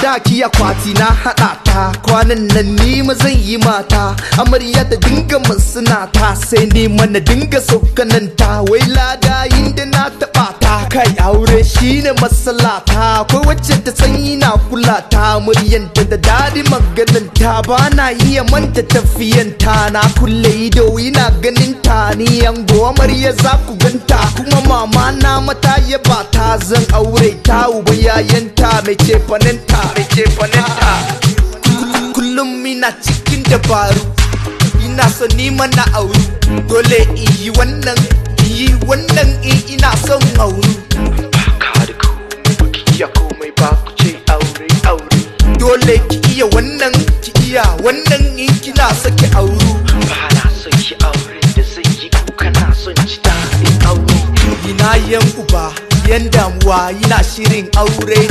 sadaki akwati na haɗa ta kwanan nan ni ma zan yi mata amarya ta dinga suna ta sai ni mana dinga saukanan ta wai lada inda na taɓa ta kai aure shine masalata akwai wacce ta sanyi na kula ta muryanta da dadi maganin ta ba na iya manta tafiyanta na kulle ido ina ganin ta ni yango amarya za ku ganta kuma mama na mata ya ba ta zan aure ta uba yayanta mai cefanenta mai cefanenta kullum ina cikin dabaru ina so ni mana auru dole in yi wannan in yi wannan in ina son auru Baka da komai baki iya komai ba ku ce aure aure dole ki iya wannan ki iya wannan in kina so ki auru Ba na son ki aure da zai yi kuka na son ji daɗin aure ina yan uba yan damuwa ina shirin aure